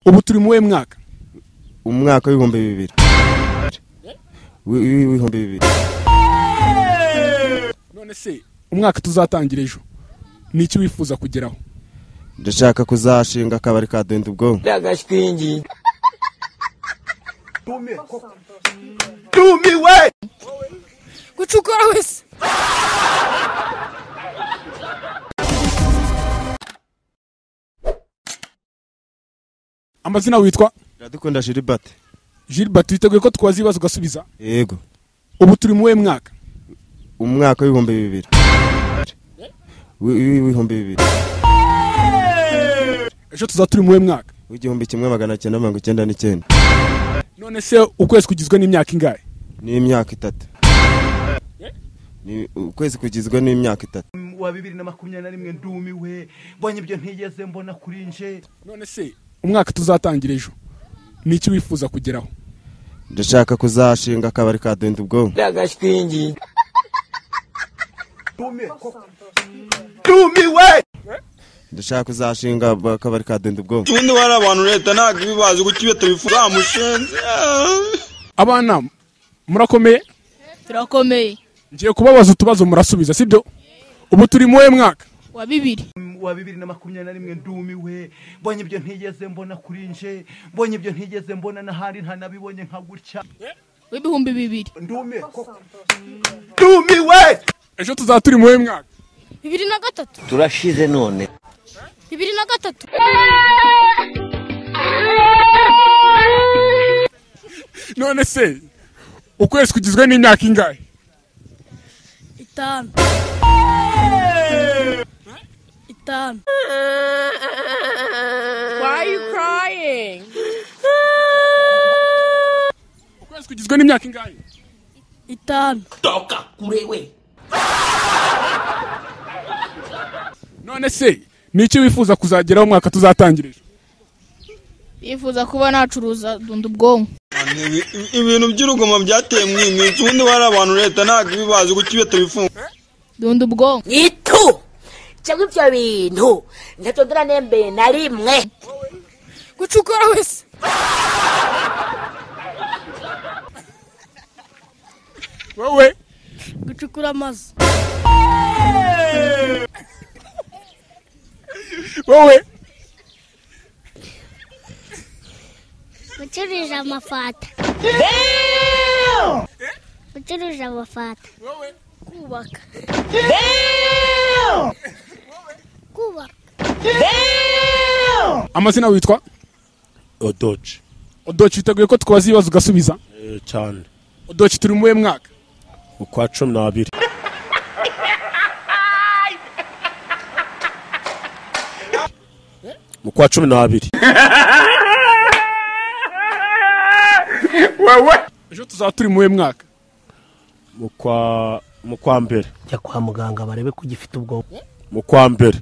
ubu turi mu we mwaka umwaka w'ibihumbi bibiri Wi- wi- w'ibihumbi bibiri none se umwaka tuzatangira ejo ni iki wifuza kugeraho ndashaka kuzashinga akabari ka denda ubwonko gucukura wese amazina witwa iradukunda jiribate gilbert twiteguye ko twaza ibibazo ugasubiza yego ubu turi mu we mwaka umwaka w'ibihumbi bibiri Wi- wi- w'ibihumbi bibiri ejo tuzaba turi mu we mwaka w'igihumbi kimwe magana cyenda mirongo icyenda n'icyenda none se ukwezi kugizwe n'imyaka ingahe n'imyaka itatu Ni- ukwezi kugizwe n'imyaka itatu wa bibiri na makumyabiri na rimwe ndumiwe mbonye ibyo ntigeze mbona kuri nje none se umwaka tuzatangira ejo ni iki wifuza kugeraho ndashaka kuzashinga akabari ka denda ubwonko ndumiwe ndashaka kuzashinga ba- akabari ka denda ubwonko ibindi wari abantu leta ntabwo ibibazi kuko iyo tubivuga mushenzi abana murakomeye turakomeye ngiye kubabaza utubazo murasubiza sibyo ubu turi mu we mwaka wa bibiri wa bibiri na makumyabiri na rimwe ndumiwe mbonye ibyo ntigeze mbona kuri nje mbonye ibyo ntigeze mbona n'ahandi ntanabibonye nka gutya w'ibihumbi bibiri ndumiwe ndumiwe ejo tuzaba turi mu we mwaka bibiri na gatatu turashize none bibiri na gatatu none se ukwezi kugizwe n'imyaka ingahe itanu itanu ukwezi kugizwe n'imyaka ingahe itanu none se ni iki wifuza kuzageraho umwaka tuzatangira ejo yifuza kuba nacuruza dunda ubwonko ibintu by'urugomo byateye mwimitsi ubundi wari abantu leta ntabwo ibibazi kuko iyo tubifunga dunda ubwonko itu cyangwa ibyo bintu ndatondora n'embeye na rimwe gucukura wese wowe gucukura amazi wowe gucuruza amafata gucuruza amafata kubaka kubaka amazina witwa odoci odoci witeguye ko twabaza ibibazo ugasubiza cyane odoci turi mu we mwaka ukwa cumi n'abiri mu kwa cumi n'abiri ejo tuzaba turi mu we mwaka mu kwa mu kwa mbere jya kwa muganga barebe ko ugifite ubwonko mu kwa mbere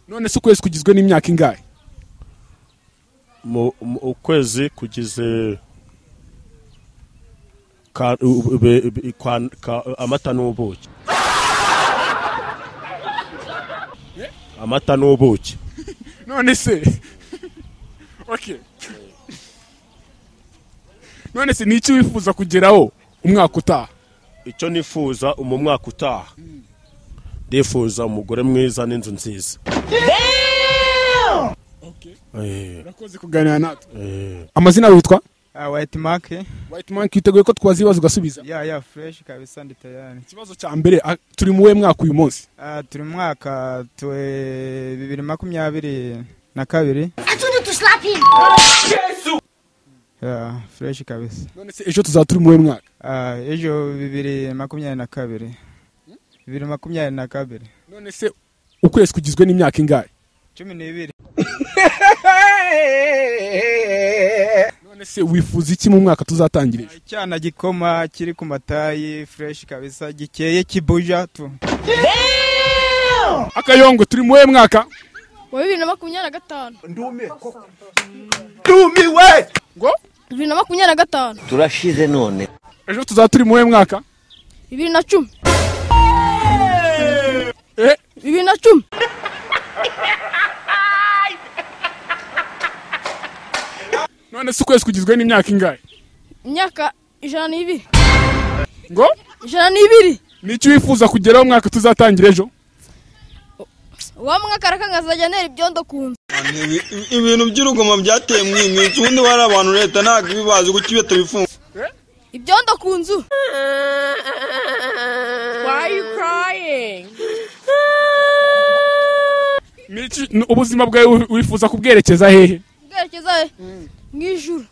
none se ukwezi kugizwe n'imyaka ingahe mu mu- ukwezi kugize ka- u- be- be- kwa- ka- amata n'ubuki amata n'ubuki none se okay none se ni iki wifuza kugeraho umwaka utaha icyo nifuza mu mwaka utaha ndifuza umugore mwiza n'inzu nziza Eh, urakoze kuganira natwe eh. amazina witwa White Mark white man twiteguye ko twabaza ibibazo ugasubiza ya ya fresh kabisa ndi tayari. ikibazo cya mbere ah, turi mu we mwaka uyu munsi Ah turi mu mwaka twe bibiri makumyabiri na kabiri. atundi tuslapin Ya fresh kabisa. none se ejo tuzaba turi mu we mwaka Ah ejo bibiri makumyabiri na kabiri. Bibiri makumyabiri na kabiri. none se ukwezi kugizwe n'imyaka ingahe Cumi n'ibiri. none se wifuza iki mu mwaka tuzatangira ejo Icyana gikoma kiri ku matayi fresh kabisa gikeye kibuja tu. akayongo turi mu we mwaka wa bibiri na makumyabiri na gatanu ndumiwe ngo bibiri na makumyabiri na gatanu turashize none ejo tuzaba turi mu we mwaka bibiri na cumi eh bibiri na cumi none se ukwezi kugizwe n'imyaka ingahe imyaka ijana n'ibiri ngo ijana n'ibiri n'icyo wifuza kugeraho umwaka tuzatangira ejo wa mwaka arakangazajya ntera ibyondo ku nzu Ibi- ibintu by'urugomo byateye umwimitsi ubundi bari abantu leta ntabwo ibibazi kuko iyo tubifunga ibyondo ku nzu N'iki- n- ubuzima bwawe wi- wifuza kubwerekeza hehe bwerekeza he mu ijuru